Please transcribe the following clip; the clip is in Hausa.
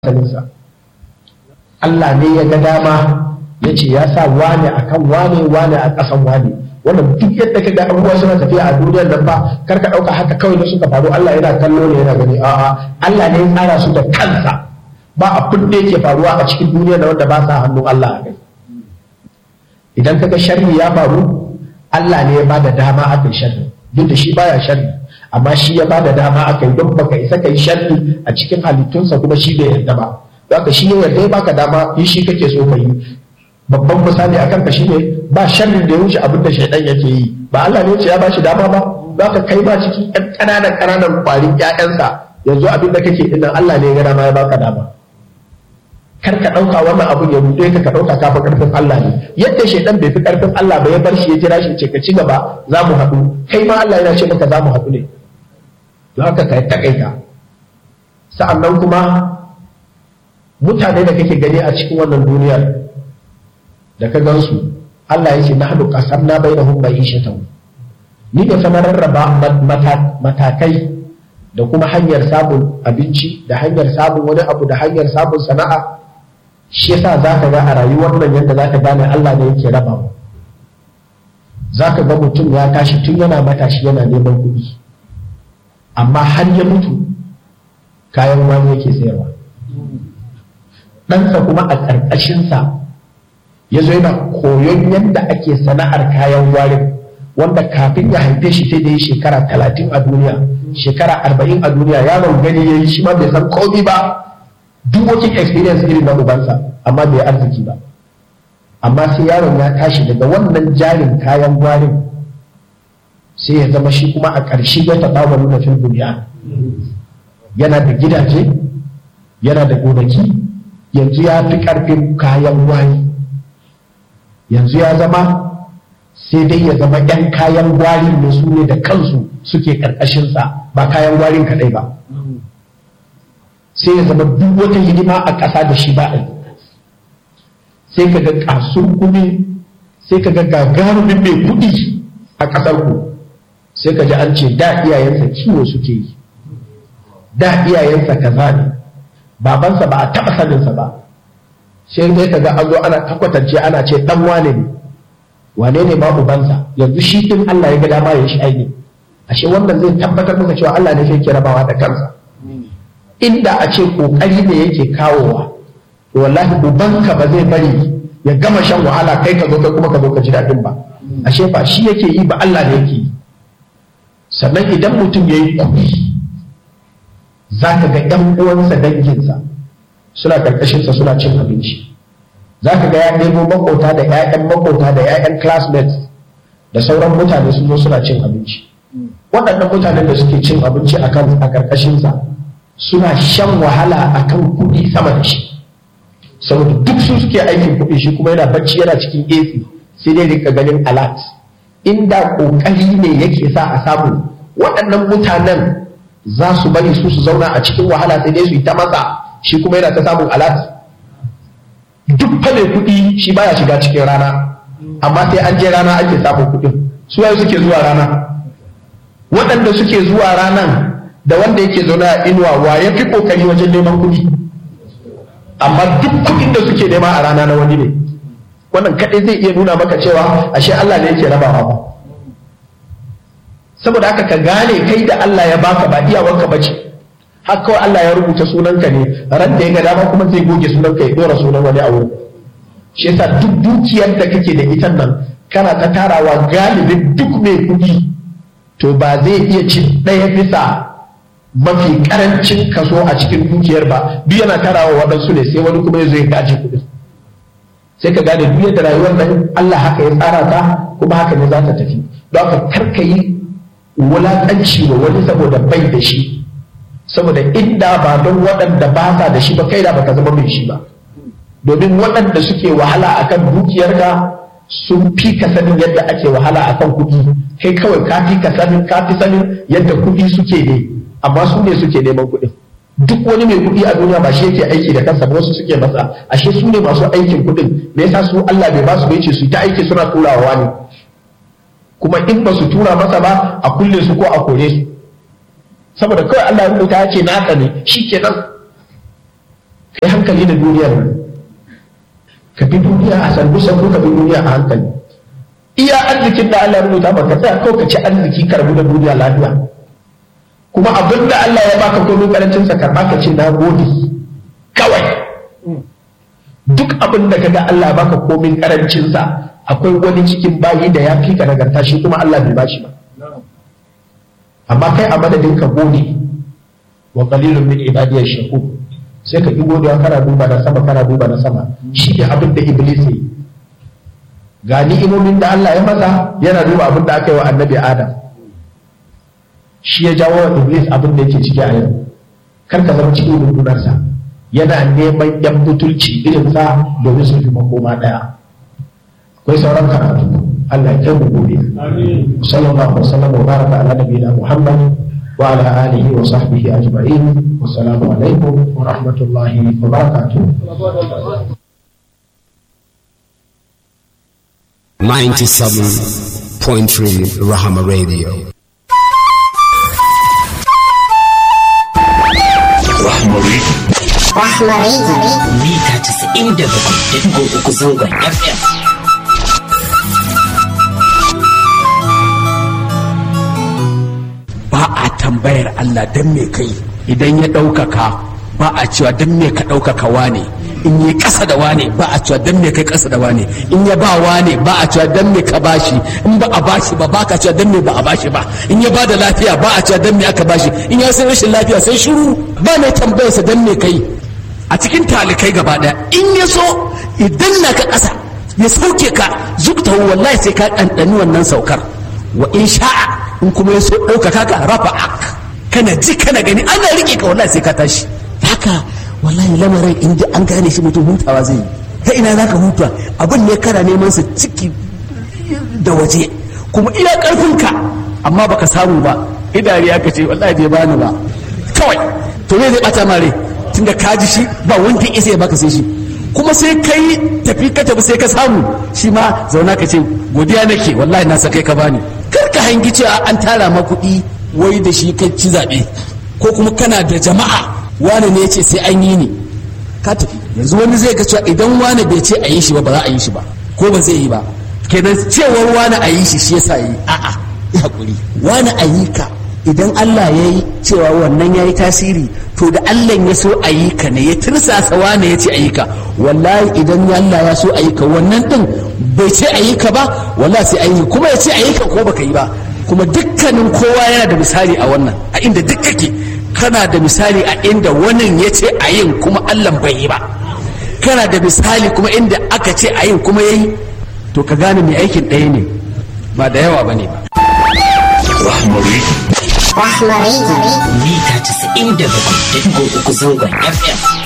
asalinsa Allah ne ya ga dama ya ce ya sa wane akan wane wane a ƙasan wane wannan duk yadda ka ga abubuwa suna tafiya a duniyar nan ba kar ka ɗauka haka kawai da suka faru Allah yana kallo ne yana gani a'a Allah ne ya tsara su da kansa ba abin da yake faruwa a cikin duniyar da wanda ba sa hannun Allah a kai idan kaga sharri ya faru Allah ne ya bada dama aka yi sharri duk da shi baya sharri amma shi ya bada dama aka yi don baka isa kai sharri a cikin halittunsa kuma shi bai yarda ba haka shi ya yarda ya baka dama yi shi kake so ka yi babban misali akan ka shine ba sharrin da ya wuce abin da shaidan yake yi ba Allah ne ya ce ya bashi dama ba za ka kai ba cikin ƴan ƙananan ƙananan ƙwarin ƴaƴansa yanzu abin da kake dinnan Allah ne ya ga dama ya baka dama kar ka ɗauka wannan abun ya rude ka ka ɗauka ka fi ƙarfin Allah ne yadda shaidan bai fi ƙarfin Allah ba ya bar shi ya jira shi ce ka ci gaba za mu haɗu kai ma Allah yana ce maka za mu haɗu ne don haka ka taƙaita sa'annan kuma mutane da kake gani a cikin wannan duniyar da ka gansu Allah ya ce na haɗu ƙasar na bai da hun bai ishe ta ni da sanar rarraba matakai da kuma hanyar samun abinci da hanyar samun wani abu da hanyar samun sana'a shi yasa za ka ga a rayuwar nan yadda za ka gane Allah ne yake raba mu za ka ga mutum ya tashi tun yana matashi yana neman kuɗi amma har ya mutu kayan wani yake sayarwa ɗansa kuma a ƙarƙashinsa ya zo yana koyon yadda ake sana'ar kayan warin wanda kafin ya haife shi sai da yi shekara talatin a duniya shekara arba'in a duniya yaron gani ya yi shi ma bai san komi ba duk working experience irin na ubansa amma bai arziki ba amma sai yaron ya tashi daga wannan jarin kayan gwarin sai ya zama shi kuma a ƙarshe ya taɓa wa nuna fil duniya yana da gidaje yana da gonaki yanzu ya fi ƙarfin kayan gwari yanzu ya zama sai dai ya zama 'yan kayan gwarin ne su ne da kansu suke ƙarƙashinsa ba kayan gwarin kaɗai ba sai ya zama duk wata hidima a ƙasa da shi ba a sai ka ga ƙasun kuɗi sai ka ga gagarumin mai kuɗi a ƙasar ku sai ka ji an ce da iyayensa kiwo suke yi da iyayensa kaza ne babansa ba a taɓa saninsa ba sai dai ka ga an zo ana takwatance ana ce ɗan wane ne wane ne ma ubansa yanzu shi din Allah ya ga dama ya shi aini ashe wannan zai tabbatar maka cewa Allah ne yake rabawa da kansa inda a ce kokari ne yake kawowa wallahi ubanka ba zai bari ya gama shan wahala kai ka zo kai kuma ka zo ka ji daɗin ba ashe ba shi yake yi ba Allah ne yake yi sannan idan mutum ya yi kuɗi za ka ga ‘yan uwansa danginsa suna ƙarƙashinsa suna cin abinci za ka ga ya nemo makota da 'ya'yan makota da 'ya'yan classmates da sauran mutane sun zo suna cin abinci waɗannan mutanen da suke cin abinci a kan a ƙarƙashinsa suna shan wahala a kan kuɗi sama da shi saboda duk su suke aikin kuɗi shi kuma yana bacci yana cikin AC sai dai rika ganin alert inda ƙoƙari ne yake sa a samu waɗannan mutanen za su bari su su zauna a cikin wahala sai dai su yi ta masa shi kuma yana ta samun alert duk fa mai kuɗi shi baya shiga cikin rana amma sai an je rana ake samun kuɗin su waye suke zuwa rana waɗanda suke zuwa ranan da wanda yake zaune a inuwa wa ya fi ƙoƙari wajen neman kuɗi amma duk kuɗin da suke nema a rana na wani ne wannan kaɗai zai iya nuna maka cewa ashe Allah ne yake rabawa ba saboda haka ka gane kai da Allah ya baka ba iyawanka ba ce har kawai Allah ya rubuta sunanka ne ran da ya ga dama kuma zai goge sunanka ya dora sunan wani a wurin shi yasa duk dukiyar da kake da ita nan kana ta tarawa galibin duk mai kuɗi to ba zai iya ci ɗaya bisa mafi karancin kaso a cikin dukiyar ba duk yana tarawa waɗansu ne sai wani kuma ya zo ya gaji kuɗin sai ka gane duk da rayuwar nan Allah haka ya tsara ta kuma haka ne za ta tafi don haka kar ka yi wulaƙanci wa wani saboda bai da shi saboda inda ba don waɗanda ba sa da shi ba kai da baka zama mai shi ba domin waɗanda suke wahala akan dukiyarka sun fi ka sanin yadda ake wahala akan kuɗi kai kawai ka fi ka sanin ka fi sanin yadda kuɗi suke ne amma su ne suke neman kuɗin duk wani mai kuɗi a duniya ba shi yake aiki da kansa ba wasu suke masa ashe su ne masu aikin kuɗin me yasa su Allah bai ba su bai ce su ta aiki suna turawa ne kuma in ba su tura masa ba a kulle su ko a kore su saboda kawai Allah ya rubuta ya ce naka ne shi kenan hankali da duniyar nan ka bi duniya a sandu sandu ka bi duniya a hankali iya arzikin da Allah ya rubuta maka tsaya kawai ka ci arziki ka rabu da duniya lafiya kuma abin da Allah ya baka komai karancin sa karba ka ce na gode kawai duk abin da kaga Allah ya baka komai karancin sa akwai wani cikin bayi da ya fi ka nagarta shi kuma Allah bai bashi ba amma kai a madadin ka gode wa qalilun min ibadiyash shakur sai ka ki godiya kana duba na sama kana duba na sama shi ne abin da iblis yi ga ni'imomin da Allah ya masa yana duba abin da aka yi wa annabi Adam shi ya jawo wa iblis abin da yake ciki a yau kar ka zama cikin rundunarsa yana neman yan butulci irin sa domin su fi makoma daya akwai sauran karatu Allah ya kai mu gobe sallallahu alaihi wasallam wa baraka ala nabiyina Muhammad wa ala alihi wa sahbihi ajma'in wassalamu alaikum wa rahmatullahi wa barakatuh 97.3 Rahama Radio. mita 97.3 zangon FM. ba a tambayar Allah don me kai idan ya ɗaukaka ba a cewa don me ka ɗaukaka wane in yi ƙasa da wane ba a cewa don me kai ƙasa da wane in ya ba wane ba a cewa don me ka bashi in ba a bashi ba ba ka cewa don me ba a bashi ba in ya ba da lafiya ba a cewa don me aka bashi in ya sai rashin lafiya sai shiru ba mai tambayarsa don me kai a cikin talikai gaba ɗaya in ya so idan na ka ƙasa ya sauke ka zukta wallahi sai ka ɗanɗani wannan saukar wa in sha'a in kuma ya so ɗaukaka ka rafa ak kana ji kana gani ana riƙe ka wallahi sai ka tashi haka wallahi lamarin in ji an gane shi mutum hutawa zai yi ta ina za ka huta abin ne kana neman sa ciki da waje kuma iya ƙarfinka amma baka samu ba idari aka ce wallahi bai bani ba kawai to me zai bata mare tunda ka ji shi ba wanda ya isa ya baka sai shi kuma sai kai tafi ka tafi sai ka samu shi ma zauna ka ce godiya nake wallahi na sakai ka bani kar ka hangi cewa an tara ma kuɗi wai da shi kai ci zaɓe ko kuma kana da jama'a wane ne ya ce sai an yi ni ka tafi yanzu wani zai ga cewa idan wane bai ce a yi shi ba ba za a yi shi ba ko ba zai yi ba kenan cewar wane a yi shi shi yasa yi a'a ya hakuri wane a yi ka idan Allah ya yi cewa wannan ya yi tasiri to da Allah ya so a yi ka ne ya tirsasa wane ya ce a yi ka wallahi idan Allah ya so a yi ka wannan din bai ce a yi ka ba wallahi sai an yi kuma ya ce a yi ka ko baka yi ba kuma dukkanin kowa yana da misali a wannan a inda duk kake kana da misali a inda wannan ya ce a yin kuma Allah bai yi ba kana da misali kuma inda aka ce a yin kuma ya yi to ka gane mai aikin ɗaya ne ba da yawa ba ne ba mita 97.3 zangon FM.